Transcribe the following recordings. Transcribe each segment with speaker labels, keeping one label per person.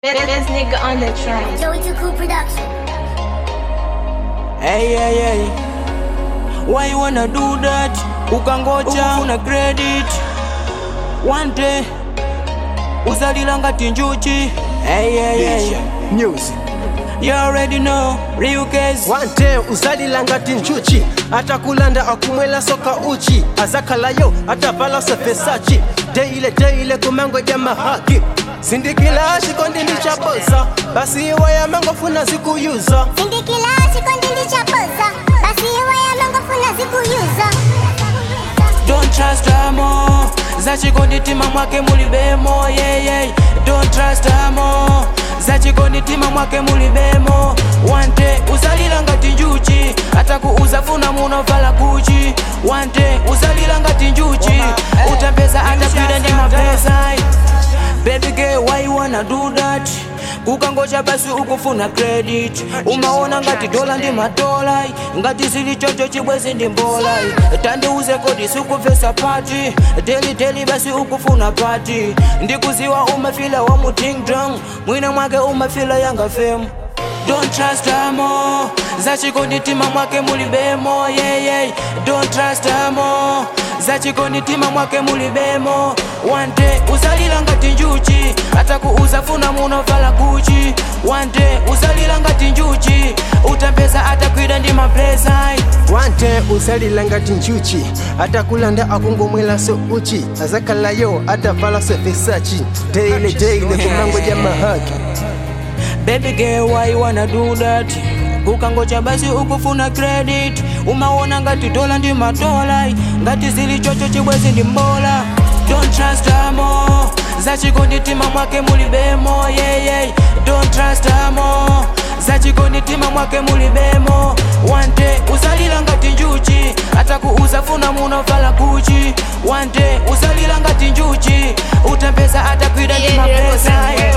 Speaker 1: This nigga on the train.
Speaker 2: Joey Too Cool Production.
Speaker 3: Hey, hey, hey. Why you wanna do that? Ukangocha una credit one day uzalila ngati njuchi hey, hey, hey.
Speaker 4: Music.
Speaker 3: You already know real case
Speaker 4: One day uzalila ngati njuchi atakulanda akumwela soka uchi azakalayo atavala sefesachi deile deile kumango ja mahaki sindikila shikondi ndichaboza basi iwaya mangofuna zikuyuza
Speaker 2: Sindikila chikondi ndichaboza basi iwaya mangofuna zikuyuza
Speaker 3: Don't trust amo zachikonditima mwake mulibemo yeah, yeah. Don't trust amo zachikonditima mwake mulibemo One day uzalila ngati njuchi atakuuza funa munovala kuchi One day uzalila ngati njuchi utapeza atapida ndi mapesa Baby girl why you wanna do that kukangocha basi ukufuna credit umaona ngati dola ndi madola ngati zili chocho chibwezi ndi mbola tandiuze kodi sikupvesa pati deli deli basi ukufuna pati ndikuziwa umafila wa mutingdong mwina mwake umafila yanga femu Don't trust amo zachikonditima mwake mulibemo yeah, yeah. Don't trust amo zachikonditima mwake mulibemo One day uzalila ngati njuchi atakuuza funa munovala kuchi One day uzalila ngati njuchi utapeza atakwida ndi mapesa
Speaker 4: wante uzalila ngati njuchi atakulanda akungomwela so uchi azakalayo atavala sefesachi deile deile kumango ja mahaki
Speaker 3: Baby girl why you wanna do that kukangocha basi ukufuna credit umaona ngati dola ndi madola ngati zili chocho chibwezi ndi mbola Don't trust amo zachikonditima mwake mulibemo yeah, yeah. Don't trust amo zachikonditima mwake mulibemo One day uzalila ngati njuchi atakuuza funa munovala kuchi One day uzalila ngati njuchi utapeza atakwida ndi mapesa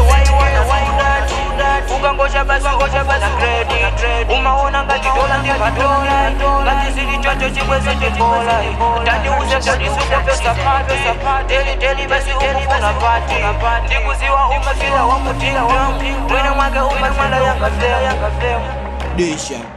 Speaker 3: ukangosha basi ngosha basi credit umaona ngati dola ndi madola ngati zili chocho chibwezi ndibola tandiuze kodi sikupesa pesa deli deli basi ukufuna pati ndikuziwa umafila wa mutinga mwene mwake umafila yanga femu disha